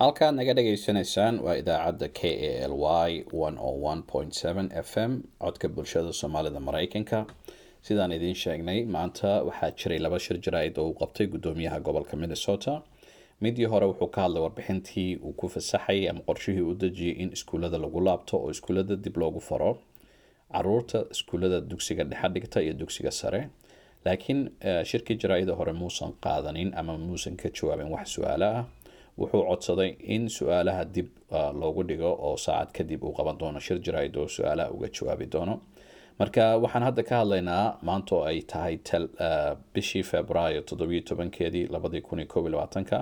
halkaad naga dhagaysanaysaan waa idaacadda k a l y f m codka bulshada soomaalida mareykanka sidaan idiin sheegnay maanta waxaa jiray laba shir jaraa'id oo uu qabtay guddoomiyaha gobolka minnesota midii hore wuxuu ka hadlay warbixintii uu ku fasaxay ama qorshihii u dejiyey in iskuullada lagu laabto oo iskuullada dib loogu faro caruurta iskuullada dugsiga dhexe dhigta iyo dugsiga sare laakiin shirkii jaraa-ida hore muusan qaadanin ama muusan ka jawaabin wax su-aalo ah wuxuu codsaday in su-aalaha dib loogu dhigo oo saacad kadib uu qaban doono shir jaraa-id oo su-aalaha uga jawaabi doono marka waxaan hadda ka hadlaynaa maanta oo ay tahay bishii februaayo toddobiyo tobankeedii labadii kun iyo koob iyo labaatanka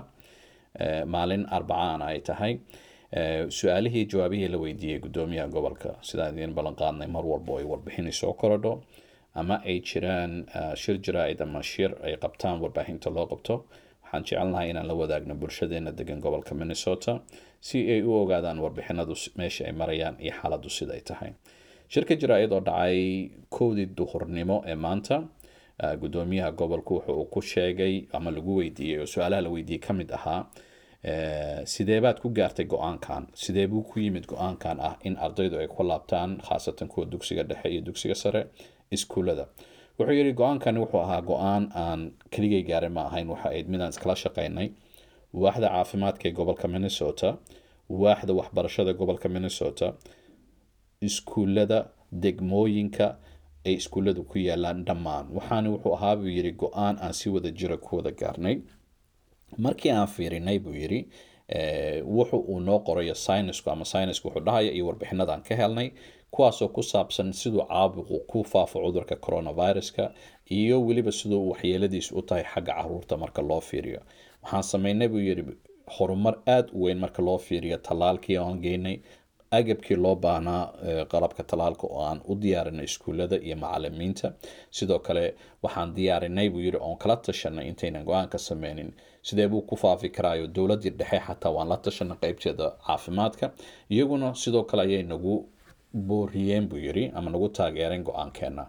maalin arbacaan ay tahay su-aalihii jawaabihii la weydiiyey guddoomiyaha gobolka sidaan idiin ballan qaadnay mar walba ay warbixini soo korodho ama ay jiraan shir jaraa-id ama shir ay qabtaan warbaahinta loo qabto waxaan jecelnahay inaan la wadaagno bulshadeena degan gobolka minnesota si ay u ogaadaan warbixinadu meesha ay marayaan iyo xaaladdu siday tahay shirka jaraa-id oo dhacay kowdii duhurnimo ee maanta guddoomiyaha gobolku wuxu uu ku sheegay ama lagu weydiiyey oo su-aalaha la weydiiyey ka mid ahaa sidee baad ku gaartay go-aankan sidee buu ku yimid go-aankan ah in ardaydu ay ku laabtaan khaasatan kuwa dugsiga dhexe iyo dugsiga sare iskuullada wuxuu yidhi go-aankani wuxuu ahaa go-aan aan keligay gaarin ma ahayn waxa ayd midaan iskala shaqaynay waaxda caafimaadka ee gobolka minnesota waaxda waxbarashada gobolka minnesota iskuullada degmooyinka ay iskuulladu ku yaalaan dhammaan waxaana wuxuu ahaa buu yidhi go-aan aan si wada jira ku wada gaarnay markii aan fiirinay buu yidhi wuxu uu noo qorayo synisku ama synisku wuxuu dhahaya iyo warbixinadaan ka helnay kuwaasoo ku saabsan siduu caabuqu ku faafo cudurka coronaviruska iyo weliba siduu waxyeeladiisu u tahay xagga caruurta marka loo fiiriyo waxaan sameynay buu yidhi horumar aada u weyn marka loo fiiriyo tallaalkii oan geynay agabkii loo baahnaa qalabka tallaalka oo aan u diyaarinay iskuullada iyo macalimiinta sidoo kale waxaan diyaarinay buu yidhi oon kala tashanay intaynan go-aan ka sameynin sidee buu ku faafi karaayo dowladdii dhexe xataa waan la tashanay qeybteeda caafimaadka iyaguna sidoo kale ayay nagu booriyeen buu yidhi ama nagu taageereen go-aankeena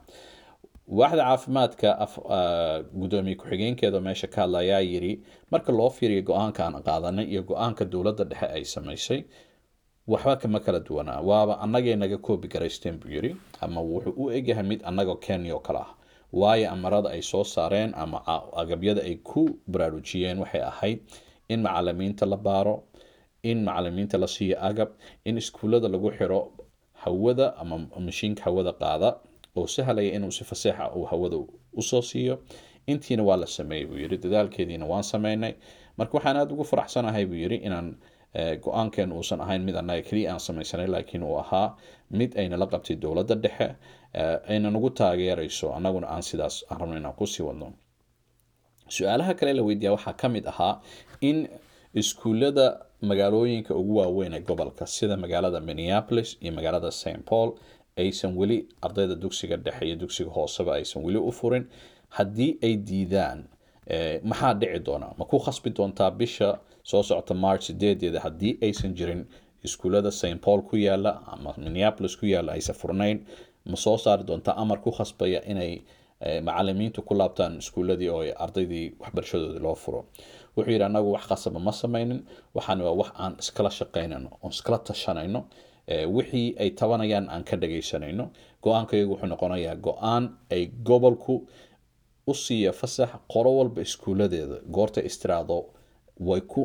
waaxda caafimaadka guddoomiye ku-xigeenkeeda meesha ka hadla ayaa yidhi marka loo fiiriyo go-aanka aan qaadanay iyo go-aanka dowladda dhexe ay samaysay waxba kama kala duwanaa waaba annagay naga koobi garaysteen buu yidhi ama wuxuu u egyahay mid annagoo kenya oo kale ah waayo amarada ay soo saareen ama agabyada ay ku baraarujiyeen waxay ahayd in macalimiinta la baaro in macalimiinta la siiyo agab in iskuullada lagu xiro hawada ama mashiinka hawada qaada oo sahlaya inuu si faseexa uu hawada usoo siiyo intiina waa la sameeyey buu yidhi dadaalkeediina waan sameynay marka waxaan aada ugu faraxsanahay buu yidhi inaan go-aankeen uusan ahayn mid annaga keliya aan samaysanay laakiin uu ahaa mid aynala qabtay dowladda dhexe ayna nagu taageerayso annaguna aan sidaas aan rabno inaan kusii wadno su-aalaha kale la weydiiya waxaa ka mid ahaa in iskuullada magaalooyinka ugu waaweyn ee gobolka sida magaalada minneapolis iyo magaalada st paul aysan weli ardayda dugsiga dhexe iyo dugsiga hooseba aysan weli u furin haddii ay diidaan maxaa dhici doona ma ku khasbi doontaa bisha soo socota march sideedeeda haddii aysan jirin iskuullada st paul ku yaala ama minneapolis ku yaala aysan furnayn ma soo saari doontaa amar ku khasbaya inay macalimiintu ku laabtaan iskuulladii oo ardaydii waxbarashadoodii loo furo wuxuu yidhi annagu wax khasaba ma sameynin waxaan waa wax aan iskala shaqaynayno oon iskala tashanayno wixii ay tabanayaan aan ka dhagaysanayno go-aankayagu wuxuu noqonayaa go-aan ay gobolku u siiya fasax qolo walba iskuulladeeda goorta istiraado way ku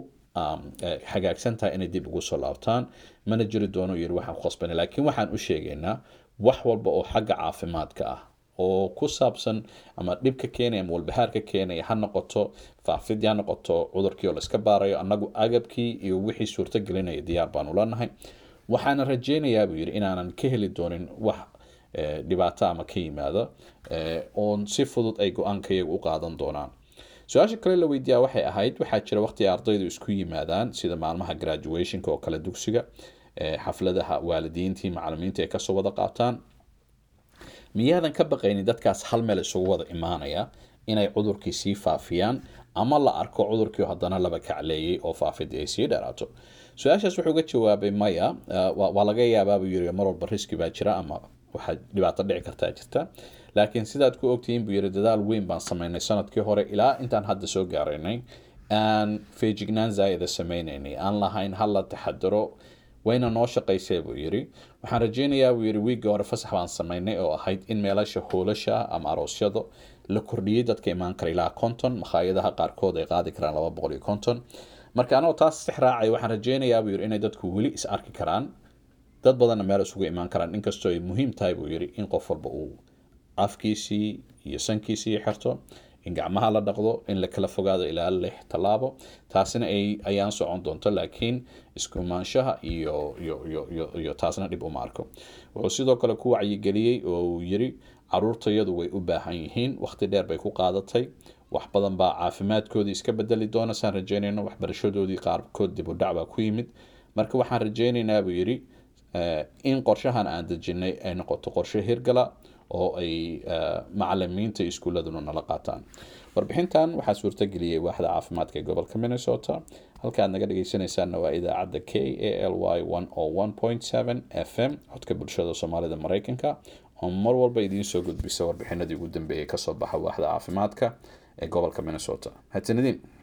hagaagsan tahay inay dib ugu soo laabtaan mana jiri doono yiri waxaan ku khasbana laakiin waxaan u sheegaynaa wax walba oo xagga caafimaadka ah oo ku saabsan ama dhibka keenaya ama walbahaarka keenaya ha noqoto faafidii ha noqoto cudurkii oo la iska baarayo annagu agabkii iyo wixii suurto gelinaya diyaar baanu leenahay waxaana rajeynayaa buu yidhi inaanan ka heli doonin wax dhibaato ama ka yimaado oon si fudud ay go-aankayaga u qaadan doonaan su-aasha kale la weydiiyaa waxay ahayd waxaa jira waqti ardaydu isku yimaadaan sida maalmaha graduationka oo kale dugsiga xafladaha waalidiintii macalimiinta ay kasoo wada qaataan miyaadan ka baqaynin dadkaas hal meel isugu wada imaanaya inay cudurkii sii faafiyaan ama la arko cudurkii haddana laba kacleeyey oo faafidii ay sii dheeraato su-aashaas wuxuu ga jawaabay maya waa laga yaabaabuu yiri mar walba riski baa jira ama waxaa dhibaato dhici kartaa jirta laakiin sidaad ku ogtihiin buu yiri dadaal weyn baan sameynay sanadkii hore ilaa intaan hadda soo gaaraynay aan feejignaan zaa'ida sameynaynay aan lahayn hala taxadaro wayna noo shaqaysay buu yidhi waxaan rajeynayaa buu yidhi wiigii hore fasax baan sameynay oo ahayd in meelasha hoolasha ama aroosyada la kordhiyey dadka imaan kara ilaa konton makhaayadaha qaarkood ay qaadi karaan laba boqol iyo konton marka anoo taas six raacay waxaan rajeynayaa buu yidhi inay dadku weli is arki karaan dad badanna meel isugu imaan karaan inkastoo ay muhiim tahay buu yidhi in qof walba uu afkiisii iyo sankiisii xirto in gacmaha la dhaqdo in la kala fogaado ilaa lix tallaabo taasina ay ayaan socon doonto laakiin iskumaanshaha iyo iyo iyo iyo iyo taasna dhib uma arko wuxuu sidoo kale ku wacyigeliyey oo uu yiri caruurtayadu way u baahan yihiin waqti dheer bay ku qaadatay wax badan baa caafimaadkoodii iska bedeli doona saan rajeynayno waxbarashadoodii qaarkood dib u dhac baa ku yimid marka waxaan rajeynaynaa buu yidhi in qorshahan aan dejinay ay noqoto qorshe hirgala oo ay macalimiinta iskuuladuna nala qaataan warbixintan waxaa suurtageliyey waaxda caafimaadka ee gobolka minnesota halka aad naga dhegeysanaysaanna waa idaacadda k a l y f m codka bulshada soomaalida mareykanka oo mar walba idiin soo gudbisa warbixinadii ugu dambeeyay kasoo baxa waaxda caafimaadka ee gobolka minnesota mahadsanidin